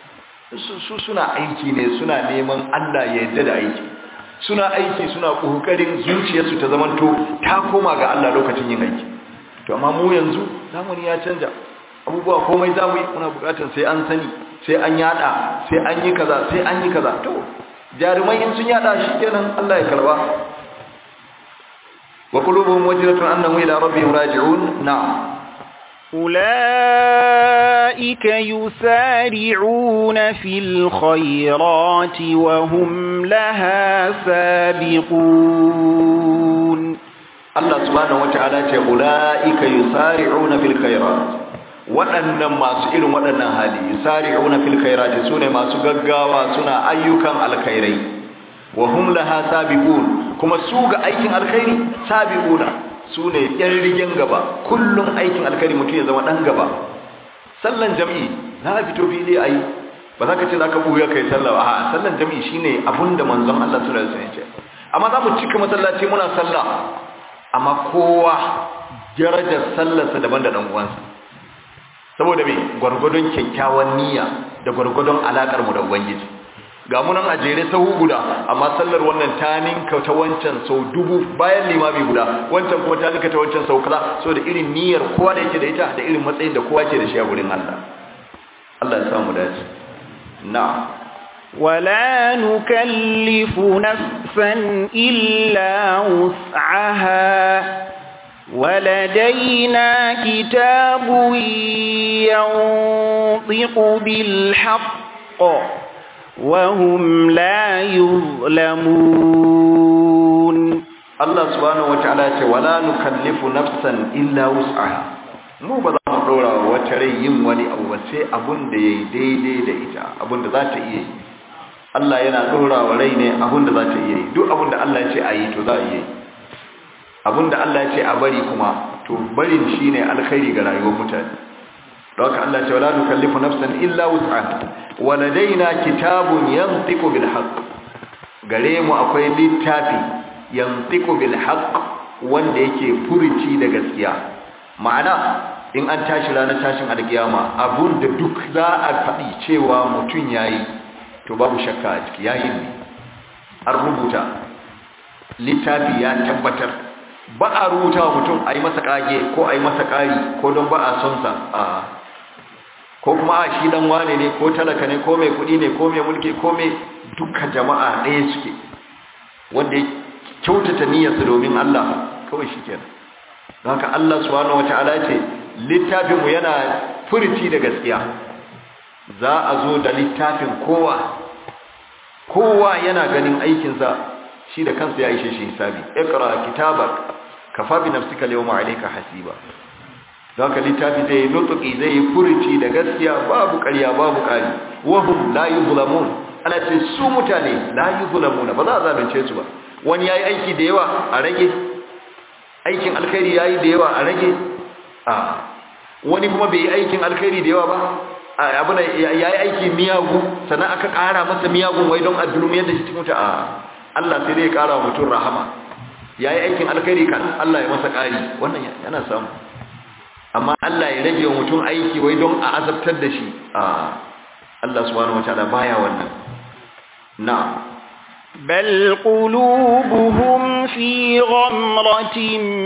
su suna aiki ne suna neman Allah ya yarda da aiki suna aiki suna kokarin zuciyarsu ta zamanto ta koma ga Allah lokacin yin aiki to amma mu yanzu zamani ya canja abubuwa komai zamu yi muna bukatar sai an sani sai an yada sai an yi kaza sai an yi kaza to jarumai in sun yada shikenan Allah ya karba wa qulubuhum wajratun annahum ila rabbihim raji'un na'am أولئك يسارعون في الخيرات وهم لها سابقون Allah subhanahu wata'ala ce ulaika yusari'una fil khairat waɗannan masu irin waɗannan hali yusari'una fil khairat sune masu gaggawa suna ayyukan alkhairai wa hum laha sabiqun kuma su ga aikin alkhairi sabiquna sune yan rigen gaba kullum aikin alkhairi mutum ya zama dan gaba sallan jami'i za a fito fili ayi ba za ka ce za ka buya kai sallah a sallan jami'i shine abinda manzon Allah sallallahu alaihi wasallam ya ce amma za mu cika masallaci muna sallah amma kowa darajar sallarsa daban da uwansa saboda me gwargwadon kyakkyawan niyya da gwargwadon alakar mu da ubangiji ga mu nan a jere sahu guda amma sallar wannan ta ninka ta wancan sau dubu bayan limami guda wancan kuma ta ninka ta wancan sau kaza saboda irin niyyar kowa da yake da ita da irin matsayin da kowa ke da shi a gurin Allah Allah ya samu dace na'am ولا نكلف نفسا إلا وسعها ولدينا كتاب ينطق بالحق وهم لا يظلمون الله سبحانه وتعالى ولا نكلف نفسا إلا وسعها mu ba za mu ɗora wata rai yin wani abu ba sai abun da ya yi daidai da ita abun da za ta iya yi Allah yana ɗora wa rai ne abin da za ta iya yi duk abin da Allah ya ce a yi to za a iya yi abin da Allah ya ce a bari kuma to barin shi ne alkhairi ga rayuwar mutane don haka Allah ce wala nukallifu nafsan illa wus'aha wa ladaina kitabun yantiqu bil haqq gare mu akwai littafi yantiqu bil haqq wanda yake furuci da gaskiya ma'ana in an tashi ranar tashin alkiyama abun da duk za a faɗi cewa mutum yayi to babu shakka a ciki yayin ne an rubuta littafi ya tabbatar ba a rubuta wa mutum a yi masa kage ko a yi masa ƙari ko don ba a son sa a ko kuma a shi dan wane ne ko talaka ne ko mai kuɗi ne ko mai mulki ko mai duka jama'a ɗaya suke wanda ya kyautata niyyarsa domin Allah kawai shi kenan don haka Allah subhanahu wata'ala ce littafinmu yana furici da gaskiya za a zo da littafin kowa kowa yana ganin aikinsa shi da kansa ya ishe shi hisabi ikra kitabak kafa bi nafsika yawma alayka hasiba don haka littafi zai yi nutuki zai yi furici da gaskiya babu ƙarya babu ƙari wahum la yuzlamun ana ce su mutane la yuzlamuna ba za a zalunce su ba wani yayi aiki da yawa a rage aikin alkhairi yayi da yawa a rage a wani kuma bai yi aikin alkhairi da yawa ba abuna yayi aiki miyagu sannan aka ƙara masa miyagun wai don addulum yadda shi cikin a Allah sai dai ya ƙara mutum rahama yayi aikin alkhairi kan Allah ya masa ƙari wannan yana samu amma Allah ya rage wa mutum aiki wai don a azabtar da shi a Allah subhanahu wataala baya wannan na'am بل قلوبهم في غمرة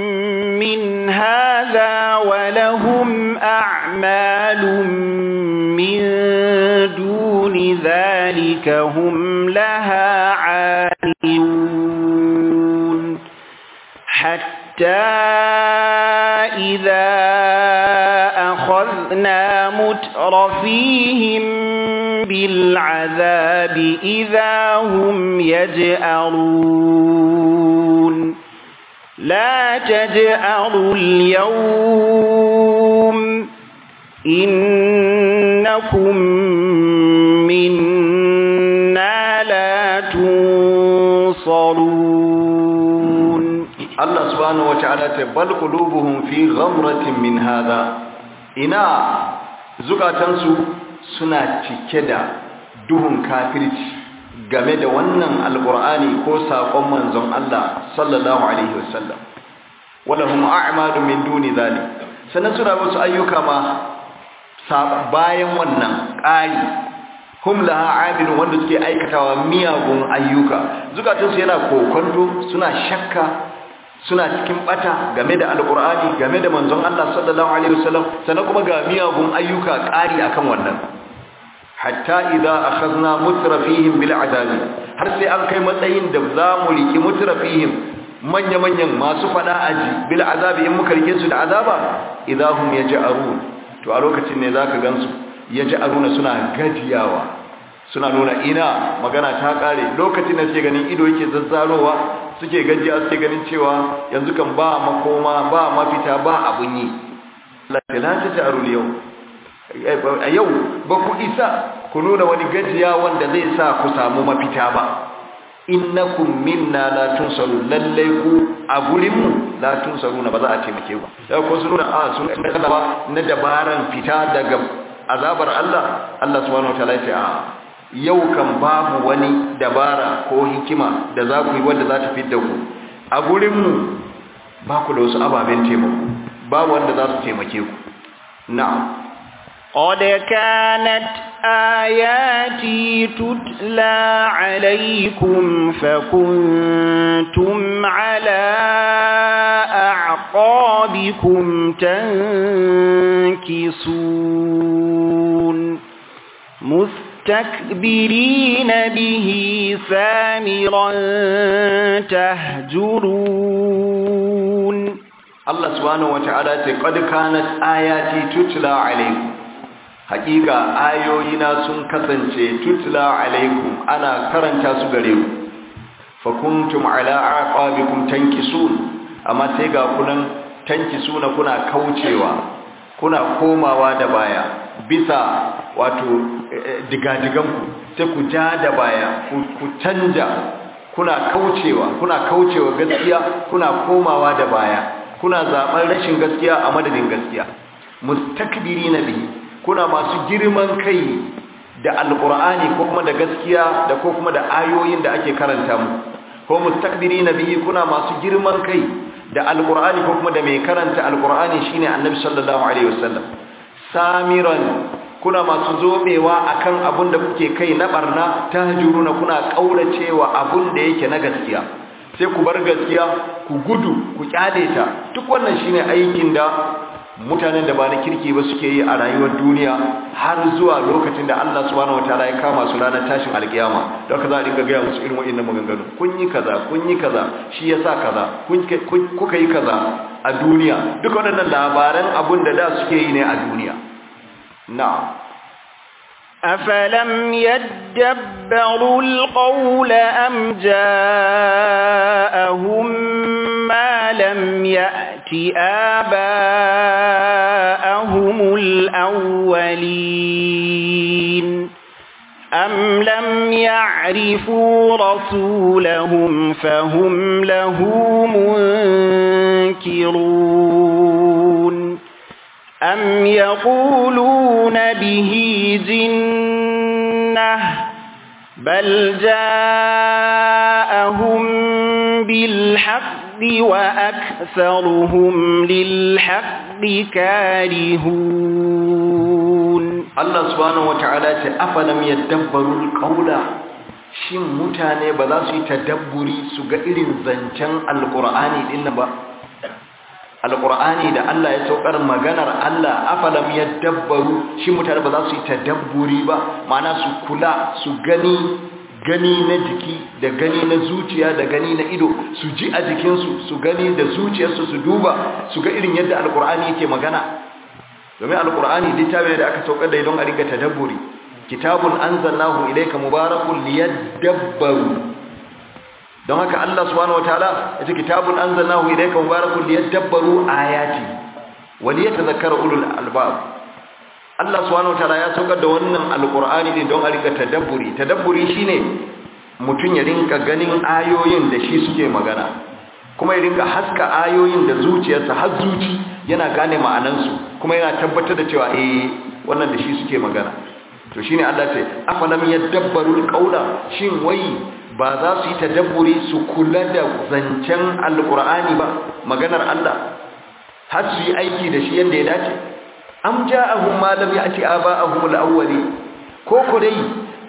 من هذا ولهم أعمال من دون ذلك هم لها عالمون حتى إذا أخذنا مترفيهم بالعذاب إذا هم يجأرون لا تجأروا اليوم إنكم منا لا تنصرون Allah subhanahu wata'ala ta bal qulubuhum fi ghamratin min hadha ina zukatansu suna cike da duhun kafirci game da wannan alqur'ani ko sakon manzon Allah sallallahu alaihi wasallam walahum a'malu min duni zalik sannan suna wasu ayyuka ma bayan wannan ƙari hum laha amilun wanda suke aikatawa miyagun ayyuka zukatunsu yana kokonto suna shakka suna cikin bata game da alkur'ani game da manzon Allah sallallahu alaihi wasallam sannan kuma ga miyagun ayyuka ƙari akan wannan hatta idza akhadna mutrafihim bil azabi har sai an kai matsayin da za mu riki mutrafihim manya manyan masu fada aji bil azabi in muka rike su da azaba idahum yaj'arun to a lokacin ne zaka gansu yaj'aruna suna gajiyawa suna nuna ina magana ta kare lokacin da suke ganin ido yake zazzarowa suke gajiya suke ganin cewa yanzu kan ba makoma ba mafita ba abun yi la taj'arul yau a yau ba ku isa ku nuna wani gajiya wanda zai sa ku samu mafita ba innakum minna la tunsaru lalle ku a gurin mu la tunsaru na ba za a taimake ku sai ko sun nuna a sun ba na dabaran fita daga azabar Allah Allah subhanahu wataala ya ce a yau kan babu wani dabara ko hikima da za ku yi wanda za ta fidda ku a gurin mu ba ku da wasu ababen taimako babu wanda za su taimake ku na'am قد كانت آياتي تتلى عليكم فكنتم على أعقابكم تنكصون مستكبرين به سامرا تهجرون الله سبحانه وتعالى قد كانت آياتي تتلى عليكم hakika ayoyina sun kasance tutla alaikum ana karanta su gare ku fa kuntum ala aqabikum tankisun amma sai ga kunan tankisuna kuna kaucewa kuna komawa da baya bisa wato digadigan ku sai ku ja da baya ku canja kuna kaucewa kuna kaucewa gaskiya kuna komawa da baya kuna zaben rashin gaskiya a madadin gaskiya mustakbirina bihi kuna masu girman kai da alkur'ani ko kuma da gaskiya da ko kuma da ayoyin da ake karanta mu ko mustakbirina bihi kuna masu girman kai da alkur'ani ko kuma da mai karanta alkur'ani shine annabi sallallahu alaihi wasallam samiran kuna masu zobewa akan abun da kuke kai na barna tahjuruna kuna kauracewa abun da yake na gaskiya sai ku bar gaskiya ku gudu ku kyale ta duk wannan shine aikin da mutanen da ba na kirki ba suke yi a rayuwar duniya har zuwa lokacin da Allah subhanahu wataala ya kama su ranar tashin alkiyama don haka za a dinga gaya musu irin wa'annan maganganu kun yi kaza kun yi kaza shi yasa kaza kuka yi kaza a duniya duk waɗannan labaran abun da da suke yi ne a duniya na'am أفلم يدبروا القول أم جاءهم ما لم يأت آباءهم الأولين أم لم يعرفوا رسولهم فهم له منكرون أم يقولون به جنة بل جاءهم بالحق وأكثرهم للحق كارهون الله سبحانه وتعالى أفلم يدبروا القول shin mutane ba za su yi tadabburi su ga irin zancen alkur'ani din ba alƙur'ani da Allah ya saukar maganar Allah afalam yadabbaru shi mutane ba za su yi tadabburi ba ma'ana su kula su gani gani na jiki da gani na zuciya da gani na ido su ji a jikinsu su gani da zuciyarsu su duba su ga irin yadda alƙur'ani yake magana domin alƙur'ani littafi da aka saukar da don a riga tadabburi kitabun anzalnahu ilayka mubarakun liyadabbaru don haka Allah subhanahu wataala yace kitabun anzalnahu ilayka mubarakun liyadabbaru ayati wa liyatadhakkara ulul albab Allah subhanahu wataala ya saukar da wannan alqur'ani ne don a rika tadabburi tadabburi shine mutun ya rinka ganin ayoyin da shi suke magana kuma ya rinka haska ayoyin da zuciyarsa har zuci yana gane ma'anansu kuma yana tabbatar da cewa eh wannan da shi suke magana to shine Allah ce afalam yadabbaru alqawla shin wai ba za su yi tadabburi su kula da zancen alkur'ani ba maganar Allah har su yi aiki da shi yadda ya dace am ja'ahum ma lam ya'ti aba'ahum al-awwali ko ko dai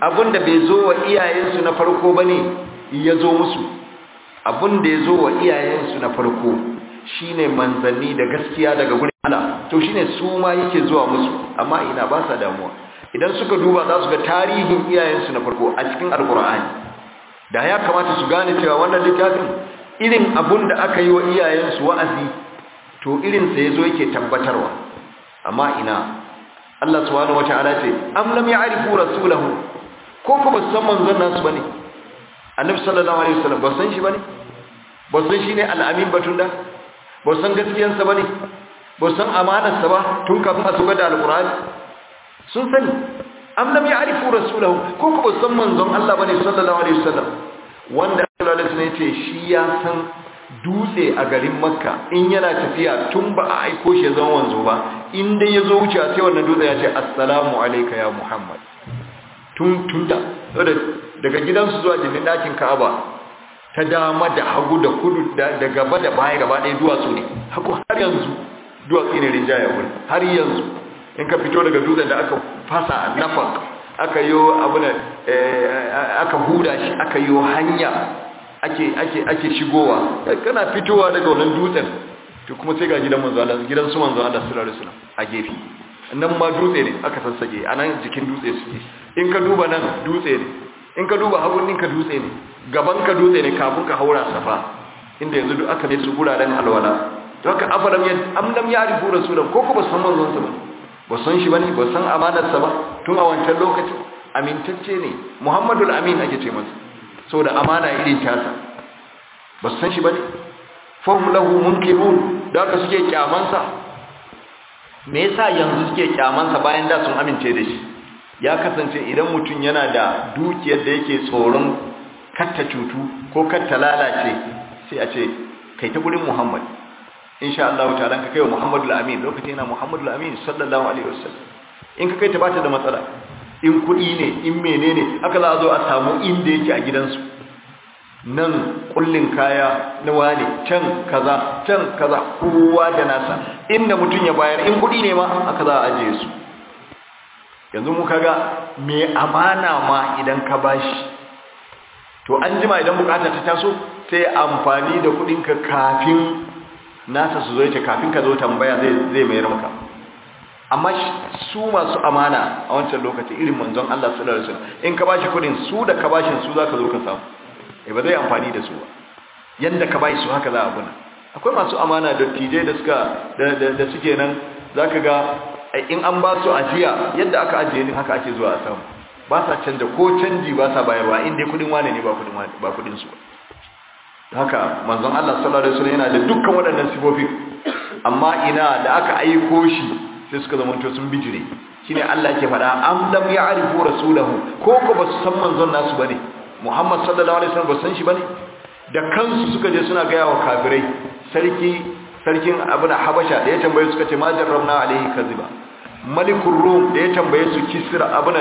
abinda bai zo wa iyayensu na farko bane ya zo musu abinda ya zo wa iyayensu na farko shine manzanni da gaskiya daga gurin Allah to shine su ma yake zuwa musu amma ina ba sa damuwa idan suka duba za su ga tarihin iyayensu na farko a cikin alkur'ani da ya kamata su gane cewa wannan littafin irin abun da aka yi wa iyayensu wa'azi to irin sa yazo yake tabbatarwa amma ina Allah subhanahu wata'ala ce am lam ya'rifu rasulahu ko ko ba san manzon nasu bane annabi sallallahu alaihi wasallam ba san shi bane ba san shi ne al'amin batun da ba san gaskiyarsa bane ba san amanarsa ba tun kafin a tuga da alqur'ani sun sani am lam ya'rifu rasulahu ko ko ba san manzon Allah bane sallallahu alaihi wasallam wanda sallallahu alaihi wasallam yace shi ya san dutse a garin makka in yana tafiya tun ba a aiko shi zama wanzo ba in dai ya zo wuce sai wannan dutse ya ce assalamu alayka ya muhammad tun tun da daga gidansu zuwa jinin dakin ka'aba ta dama da hagu da kudu da gaba da baya gaba ɗaya duwatsu ne haku har yanzu duwatsu ne rinjaya wurin har yanzu in ka fito daga dutsen da aka fasa nafak aka yi abuna aka huda shi aka yi hanya ake ake ake shigowa kana fitowa daga wannan dutsen to kuma sai ga gidan manzo Allah gidan su manzo Allah sallallahu alaihi wasallam a gefe nan ma dutse ne aka sassake anan jikin dutse suke in ka duba nan dutse ne in ka duba hagun ɗinka dutse ne gaban ka dutse ne kafin ka haura safa inda yanzu duk aka ne su guraren alwala to haka afalam ya am lam ya'rifu rasulan ko ko ba san manzon sa ba ba san shi bane ba san amanar sa ba tun a wancan lokacin amintacce ne Muhammadul Amin ake ce masa saboda amana irin tasa ba san shi bane fahum lahu munkirun da haka suke kyaman sa me yasa yanzu suke kyaman sa bayan da sun amince da shi ya kasance idan mutum yana da dukiyar da yake tsoron katta cutu ko katta lalace sai a ce kai ta gurin Muhammad insha Allah ta'ala ka kai wa Muhammadu al-Amin lokacin yana Muhammadu al-Amin sallallahu alaihi wasallam in ka kai ta bata da matsala in kuɗi ne in menene aka za a zo a samu inda yake a gidansu nan kullin kaya na wane can kaza can kaza kowa da nasa inda mutum ya bayar in kuɗi ne ma aka za a ajiye su yanzu mu kaga me amana ma idan ka bashi to an jima idan bukata ta taso sai amfani da kudinka kafin nasa su zo yace kafin ka zo tambaya zai zai mayar maka amma su masu amana a wancan lokaci irin manzon Allah sallallahu alaihi wasallam in ka bashi kudin su da ka bashin su zaka zo ka samu eh ba zai amfani da su ba yanda ka bashi su haka za a buna akwai masu amana da tije da suka da suke nan zaka ga in an ba su ajiya yadda aka ajiye din haka ake zuwa a samu ba sa canja ko canji ba sa bayarwa inda kudin wane ne ba kudin wane ba kudin su haka manzon Allah sallallahu alaihi wasallam yana da dukkan waɗannan sifofi amma ina da aka aiko shi sai suka zama to sun bijire shine Allah yake faɗa am lam ya'rifu rasulahu ko ko ba su san manzon nasu bane Muhammad sallallahu alaihi wasallam ba san shi bane da kansu suka je suna gaya wa kafirai sarki sarkin abin habasha da ya tambaye suka ce ma jarrabna alaihi kaziba malikul rum da ya tambaye su kisra abin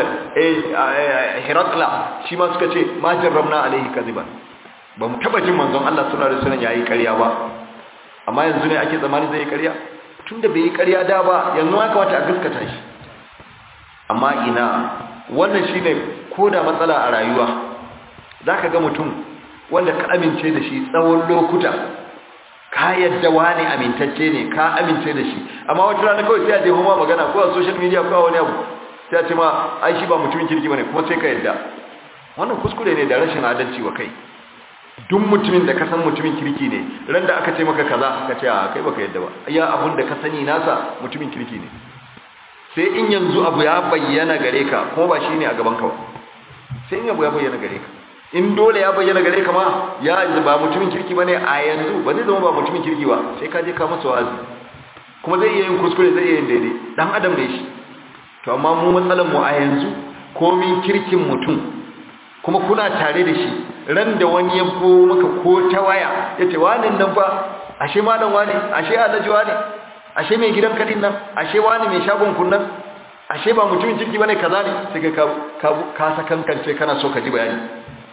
hirakla shi ma suka ce ma jarrabna alaihi kaziba ba mu taba jin manzon Allah sallallahu alaihi wasallam yayi ƙarya ba amma yanzu ne ake zamani zai yi ƙarya tunda bai yi ƙarya da ba yanzu ya kamata a gaskata shi amma ina wannan shine koda matsala a rayuwa zaka ga mutum wanda ka amince da shi tsawon lokuta ka yadda wani amintacce ne ka amince da shi amma wata rana kawai sai a je ma magana ko a social media ko a wani abu sai a ce ma ai shi ba mutumin kirki bane kuma sai ka yadda wannan kuskure ne da rashin adalci wa kai duk mutumin da ka san mutumin kirki ne ran da aka ce maka kaza ka ce a kai baka yadda ba iya abun da ka sani nasa mutumin kirki ne sai in yanzu abu ya bayyana gare ka kuma ba shine a gaban ka ba sai in abu ya bayyana gare ka in dole ya bayyana gare ka ma ya ba mutumin kirki bane a yanzu ba zai zama ba mutumin kirki ba sai ka je ka masa wa'azi kuma zai iya yin kuskure zai iya yin daidai dan adam ne shi to amma mu matsalan mu a yanzu komin kirkin mutum kuma kuna tare da shi ran da wani ya ko maka ko ta waya yace wani nan fa ashe malam wani ashe alhaji wani ashe mai gidan kadin nan ashe wani mai shagon kun nan ashe ba mutumin kirki bane kaza ne sai ka ka ka sakankance kana so ka ji bayani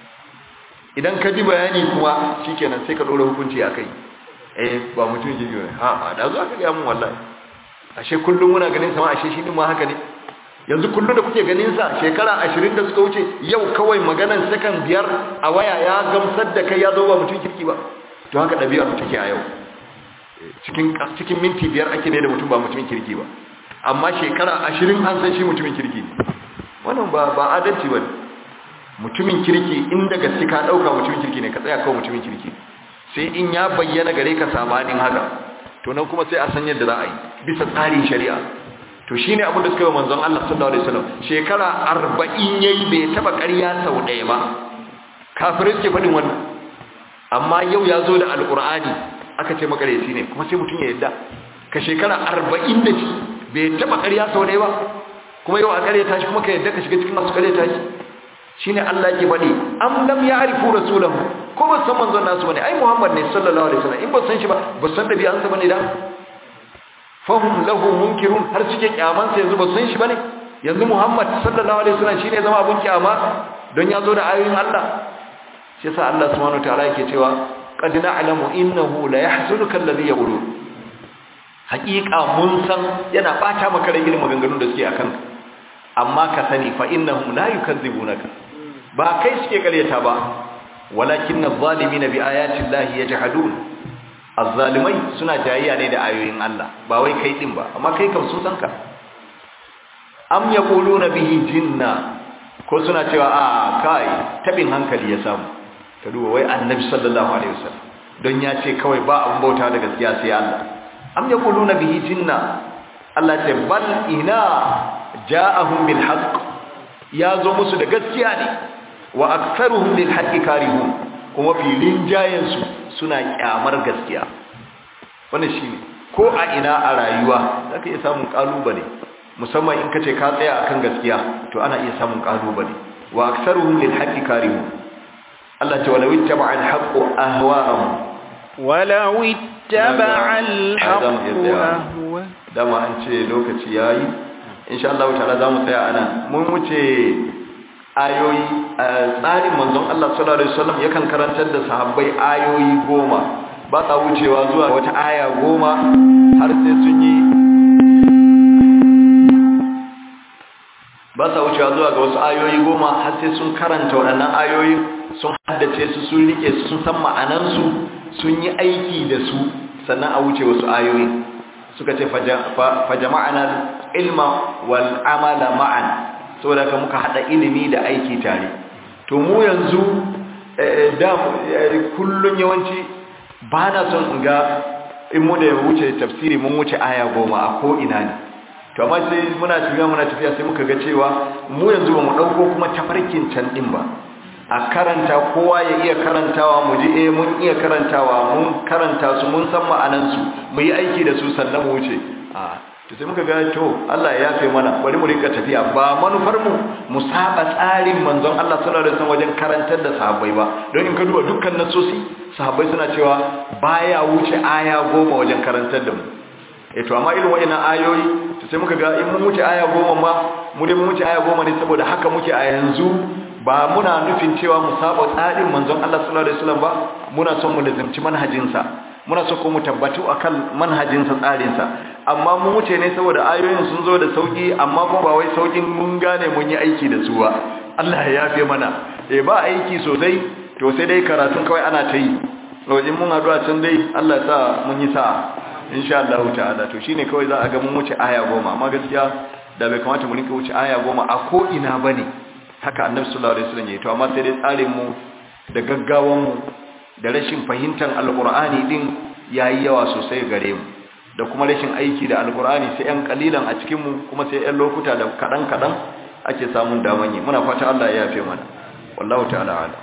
idan ka ji bayani kuma shikenan sai ka dora hukunci akai eh ba mutum ji ne ha da zo aka ga mun wallahi ashe kullum muna ganin sama ashe shi din ma haka ne yanzu kullum da kuke ganin sa shekara ashirin da suka wuce yau kawai maganan sakan biyar a waya ya gamsar da kai ya zo ba mutum kirki ba to haka ɗabi'ar take a yau cikin cikin minti biyar ake ne da mutum ba mutumin kirki ba amma shekara ashirin an san shi mutumin kirki ne wannan ba ba adalci ba mutumin kirki inda gaske ka ɗauka mutumin kirki ne ka tsaya kawai mutumin kirki sai in ya bayyana gare ka sabanin haka to nan kuma sai a san yadda za a yi bisa tsarin shari'a to shine abin da suka yi manzon Allah sallallahu alaihi wasallam shekara 40 yayi bai taba ƙarya sau ɗaya ba kafirai suke faɗin wannan amma yau ya zo da alqur'ani aka ce makareci ne kuma sai mutum ya yadda ka shekara 40 da shi bai taba ƙarya sau ɗaya ba kuma yau a ƙarya tashi kuma ka yadda ka shiga cikin masu ƙarya tashi shine Allah yake faɗi am lam ya'rifu rasulahu ko ba san manzon nasu bane ai Muhammad ne sallallahu alaihi wasallam in ba san shi ba ba san dabi'ansa bane da fahum lahu munkirun har suke kyaman sa yanzu ba san shi bane yanzu Muhammad sallallahu alaihi wasallam shine zama abun kyama don ya zo da ayoyin Allah shi yasa Allah subhanahu wataala yake cewa qad na'lamu innahu la yahzunuka alladhi yaqulun haqiqa mun san yana bata maka rai irin maganganun da suke akan amma ka sani fa innahum la yukazzibunaka ba kai suke karyata ba walakin adh-dhalimin bi ayati llahi yajhadun az-zalimai suna jayayya ne da ayoyin Allah ba wai kai din ba amma kai kam sun san ka am yaquluna bihi jinna ko suna cewa a kai tabin hankali ya samu ka duba wai annabi sallallahu alaihi wasallam don ya ce kawai ba an bauta da gaskiya sai Allah am yaquluna bihi jinna Allah ce bal ina ja'ahum bil haqq ya zo musu da gaskiya ne wa aktharuhum lil haqqi karihun kuma filin jayen su suna kyamar gaskiya wannan shine ko a ina a rayuwa zaka iya samun kalubale musamman in kace ka tsaya akan gaskiya to ana iya samun kalubale wa aktharuhum lil haqqi karihun Allah ta walau ittaba al haqqu ahwa'ahum walau ittaba al haqqu ahwa dama an ce lokaci yayi insha Allah ta'ala zamu tsaya anan mun wuce ayoyi tsarin manzon Allah sallallahu alaihi wasallam yakan karantar da sahabbai ayoyi goma ba sa wucewa zuwa wata aya goma har sai sun yi ba sa wucewa zuwa ga wasu ayoyi goma har sai sun karanta waɗannan ayoyi sun haddace su sun rike su sun san ma'anansu sun yi aiki da su sannan a wuce wasu ayoyi suka ce fajama'ana ilma wal amala ma'an saboda ka muka hada ilimi da aiki tare to mu yanzu da kullun yawanci ba na son in ga in mu da wuce tafsiri mun wuce aya goma a ko ina ne to amma sai muna tafiya muna tafiya sai muka ga cewa mu yanzu ba mu dauko kuma tafarkin can din ba a karanta kowa ya iya karantawa mu ji eh mun iya karantawa mun karanta su mun san ma'anan su mu yi aiki da su sannan mu wuce a to sai muka ga to Allah ya yafe mana bari mu rika tafiya ba manufar mu mu saba tsarin manzon Allah sallallahu alaihi wasallam wajen karantar da sahabbai ba don in ka duba dukkan nasosi sahabbai suna cewa baya wuce aya goma wajen karantar da mu eh to amma irin waɗannan ayoyi to sai muka ga in mun wuce aya goma ma mu dai mun wuce aya goma ne saboda haka muke a yanzu ba muna nufin cewa mu saba tsarin manzon Allah sallallahu alaihi wasallam ba muna son mu lazimci manhajinsa muna so ko mu tabbatu akan manhajinsa tsarinsa amma mun wuce ne saboda ayoyin sun zo da sauki amma kuma ba wai saukin mun gane mun yi aiki da su ba Allah ya yafe mana eh ba aiki sosai to sai dai karatun kawai ana ta yi wajen mun haɗu a can dai Allah sa mun yi sa'a insha Allah ta'ala to shine kawai za a ga mun wuce aya goma amma gaskiya da bai kamata mu rinka wuce aya goma a ko ina bane haka annabi sallallahu alaihi wasallam yayi to amma sai dai tsarin mu da gaggawan mu da rashin fahimtar alqur'ani din yayi yawa sosai gare mu da kuma rashin aiki da alqur'ani sai yan kalilan a cikin mu kuma sai yan lokuta da kadan kadan ake samun daman yi muna fata Allah ya yafe mana wallahu ta'ala ala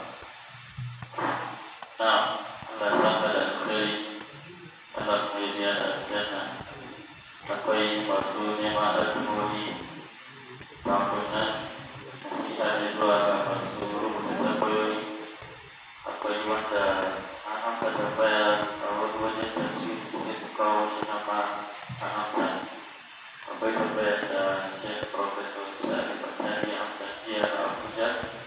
akwai masu neman addu'o'i kafin nan isa ne zuwa ga masu rubuta tambayoyi akwai wanda an amsa tambaya a wani wajen tafsiri sai su kawo shi na ma a amsa akwai tambayar da shek professor sani fatani amsa jiya a abuja